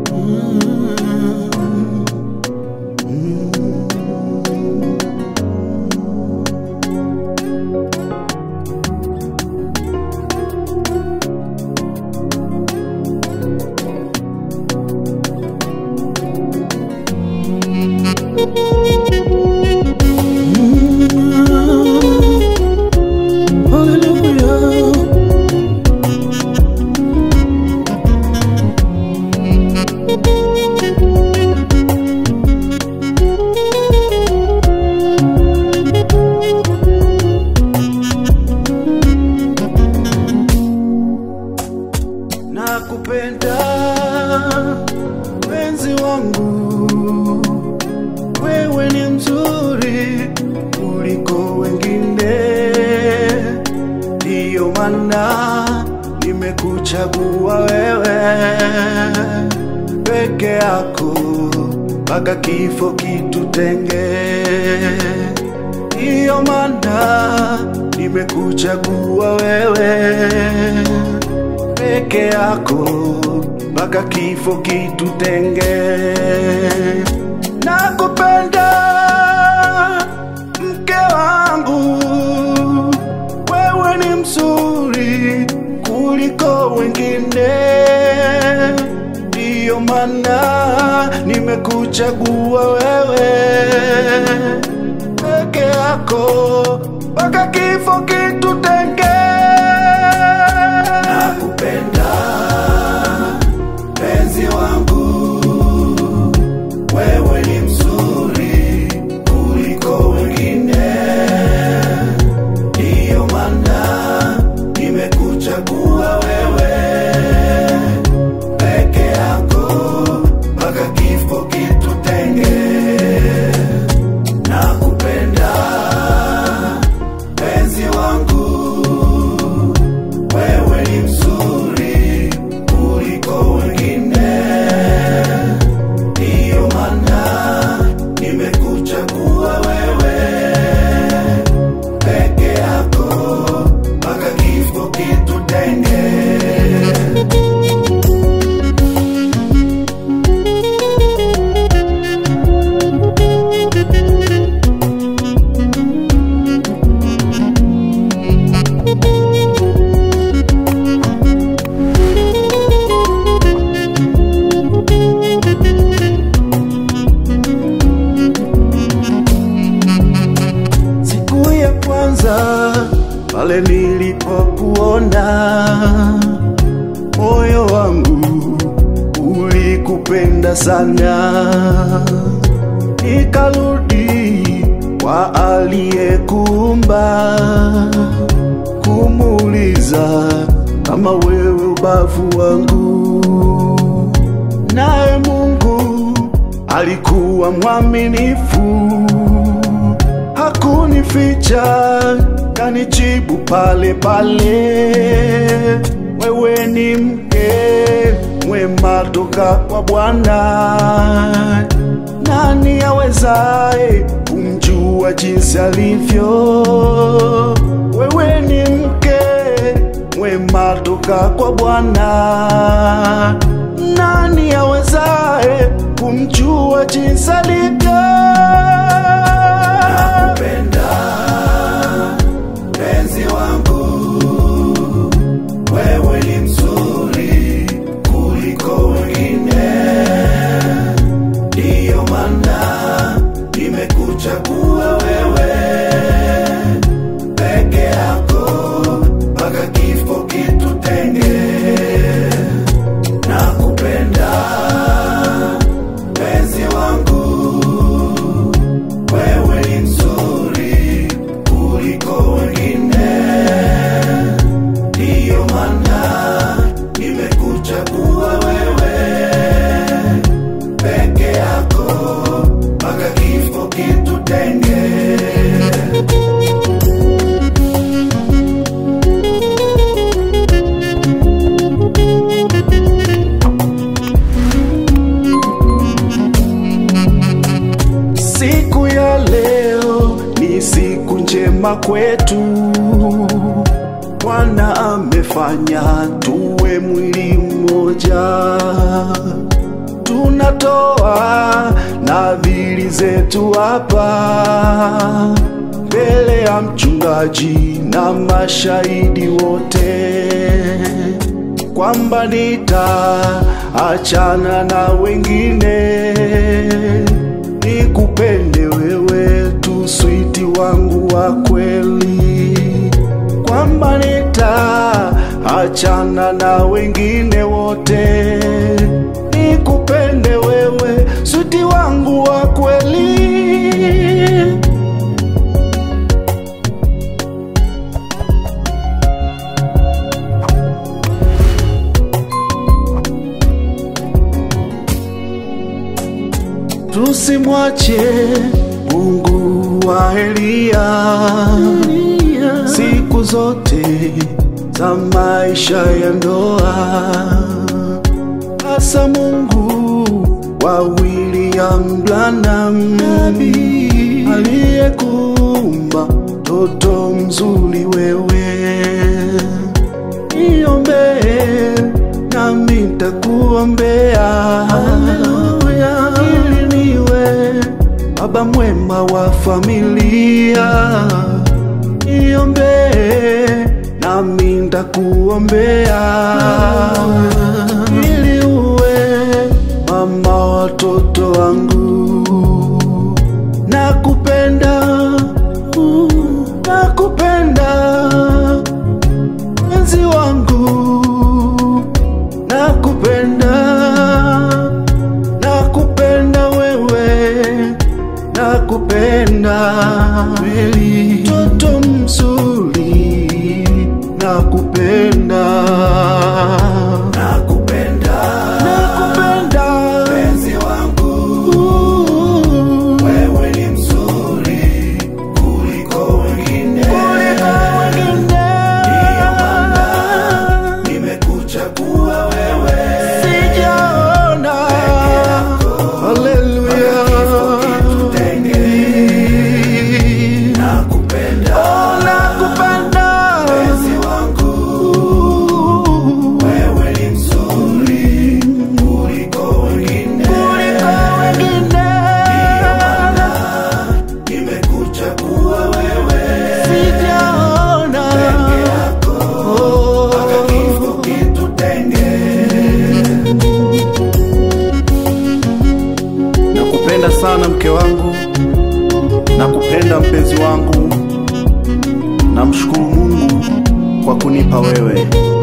Hallelujah. Nakupenda mpenzi wangu, wewe ni mzuri kuliko wengine, ndiyo maana nimekuchagua wewe peke yako mpaka kifo kitutenge. Ndiyo maana nimekuchagua wewe peke yako mpaka kifo kitutenge. Nakupenda mke wangu, wewe ni mzuri kuliko wengine, ndiyo maana nimekuchagua wewe peke yako mpaka kifo kitutenge. Nakupenda penzi wangu, wewe ni mzuri kuliko wengine, ndiyo maana nimekuchagua wewe peke yako mpaka kifo kitutenge. Nakupenda penzi wangu, wewe ni mzuri kuliko wengine, ndiyo maana nimekuchagua wewe peke yako mpaka kifo kitutenge. Siku ya kwanza pale nilipokuona, moyo wangu ulikupenda sana, nikarudi kwa aliyekuumba kumuuliza kama wewe ubavu wangu, naye Mungu alikuwa mwaminifu hakunificha, kanijibu pale pale, wewe ni mke mwema toka kwa Bwana. Nani awezaye kumjua jinsi alivyo? Wewe ni mke mwema toka kwa Bwana. Nani awezaye kumjua jinsi alivyo? Nakupenda penzi wangu, wewe ni mzuri kuliko wengine, ndiyo maana nimekuchagua wewe peke yako mpaka kifo kitutenge. Nakupenda penzi wangu, wewe ni mzuri kuliko wengine, ndiyo maana nimekuchagua wewe peke yako mpaka kifo kitutenge. Siku ya leo ni siku njema kwetu, Bwana amefanya tuwe mwili mmoja, zetu hapa mbele ya mchungaji na mashahidi wote kwamba nitaachana na wengine nikupende wewe tu switi wangu wa kweli kwamba nitaachana na wengine wote nikupende wewe switi wangu wa kweli tusimwache Mungu wa Eliya siku zote za maisha ya ndoa, hasa Mungu wa William Branham aliyekuumba toto mzuri wewe, niombee nami nitakuombea ili niwe baba mwema wa familia, niombee nami nitakuombea ili uwe mama watoto wangu. Nakupenda, nakupenda mpenzi wangu, nakupenda, nakupenda wewe, nakupenda kweli, mtoto mzuri, nakupenda, nakupenda, nakupenda mpenzi wangu, wewe ni mzuri kuliko wengine, kuliko wengine, ndiyo maana nimekuchagua wewe, sijaona haleluya, nakupenda, oh, nakupenda mpenzi wangu, wewe ni mzuri kuliko wengine, kuliko wengine, ndiyo maana nimekuchagua wewe, sijaona peke yako mpaka kifo kitutenge. Nakupenda sana mke wangu, nakupenda mpenzi wangu, namshukuru Mungu kwa kunipa wewe.